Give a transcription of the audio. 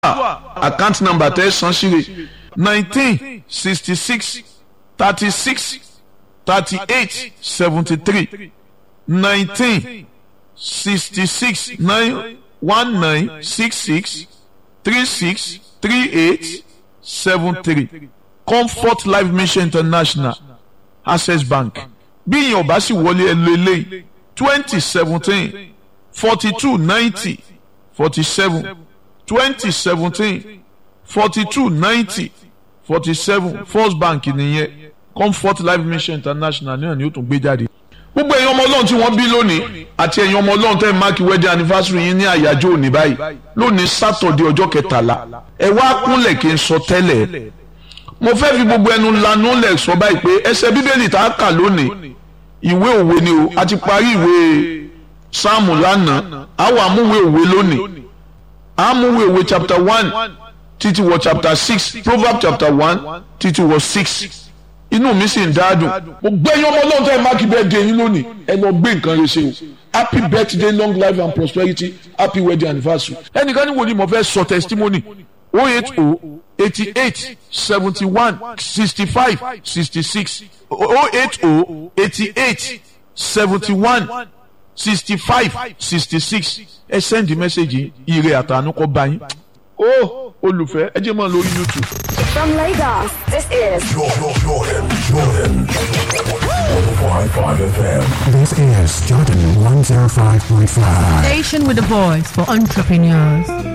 account number tẹ́ san síre nineteen sixty six thirty six thirty eight seventy three nineteen sixty six nine one nine six six three six three eight seven three comfort life mission international access bank bí ìyẹn ò bá sì wọlé ẹ lọ eléyìí twenty seventeen forty two ninety forty seven twenty seventeen forty two ninety forty seven first bank nìyẹn comfort life mission international náà ni ó tún gbé jáde. gbogbo ẹ̀yin ọmọ ọlọ́run tí wọ́n bí lónìí àti ẹ̀yin ọmọ ọlọ́run tẹ́ ẹ̀ máàkì wedding anniversary yín ní àyájọ́ òní báyìí lónìí sátọ̀dẹ̀ ọjọ́ kẹtàlá ẹ wá kúnlẹ̀ kí n sọ tẹ́lẹ̀ mo fẹ́ fi gbogbo ẹnu lanu lẹ̀ sọ báyìí pé ẹsẹ̀ bíbélì tá a kà lónìí ìwé òwe ni o a ti parí ìwé sáàmù lánàá àwọn àmúwé òwe lónìí àmúwé òwe chapter one títí wọ chapter six proverb chapter one títí wọ six inú mi sì ń dáadùn mo gbé yín ọmọ ọlọ́run tẹ́ ẹ máàkì birthday yín lónìí ẹ lọ gbé nǹkan rẹ ṣe o happy birthday long life and prosperity happy wedding anniversary. ẹnìkan ní wo ni mo fẹ́ sọ testimony o eight o eighty eight seventy one sixty five sixty six o eight o eighty eight seventy one sixty five sixty six ẹ send message ire àtànú kọ bá yín. ó olùfẹ́ ẹ jẹ́ mọ́ lórí youtube. From Lagos, this is Jordan, Jordan, Jordan. 105.5 FM. This is Jordan 105.5. Station with a voice for entrepreneurs.